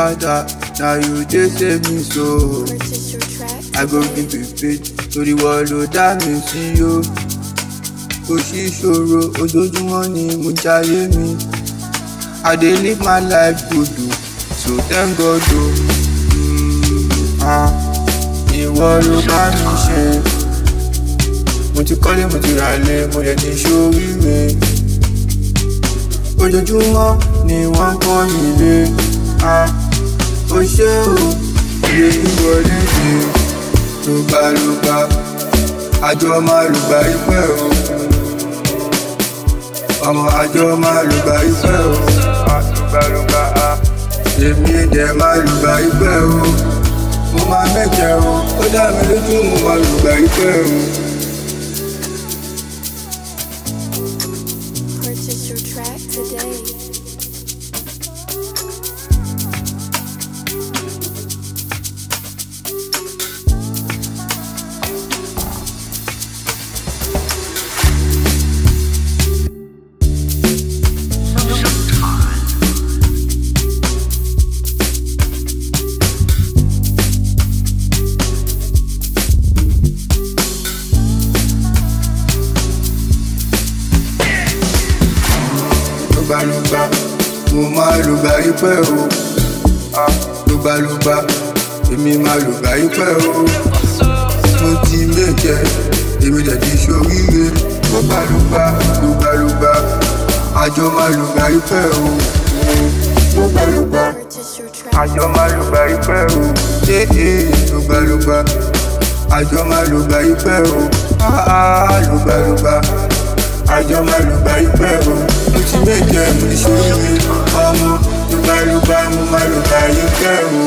father na you dey save me so. Purchase your track I go today. be prepaid torí wọ́n ló dá mi sí o. Kò sí ìṣòro ojoojúmọ́ ni mo jayé mi. I dey live my life good o, so thank God o. Mm, ah, Ìwọ ló bá mi ṣe. Mo ti kọ́lé mo ti ràlé mo lè ti ṣoríire. Ojoojúmọ́ ni wọ́n kọ́ mi lé. Ah, Ó ṣé o, ilé ìwọlé dé lùgbàlùgbà àjọ máa lùgbà ìpẹ́ o ọmọ àjọ máa lùgbà ìpẹ́ o lùgbàlùgbà èmi dẹ̀ máa lùgbà ìpẹ́ o mo máa mẹ́jẹ o ó dá mi lójú mo máa lùgbà ìpẹ́ o. Purchase your track today. lùgbàlùgbà mo máa lùgbà ìpẹ́ o lùgbàlùgbà èmi máa lùgbà ìpẹ́ o. mo ti méjẹ èmi dẹ̀ ti ṣoríire lùgbàlùgbà lùgbàlùgbà àjọ máa lùgbà ìpẹ́ o lùgbàlùgbà Purchase your track àjọ máa lùgbà ìpẹ́ o ee lùgbàlùgbà àjọ máa lùgbà ìpẹ́ o áá lùgbàlùgbà àjọ máa lùgbà ìpẹ́ o mo ti méjẹ mo ti ṣoríire ọmọ lùgbàlùgbà mo máa lùgbà ìpẹ́ o.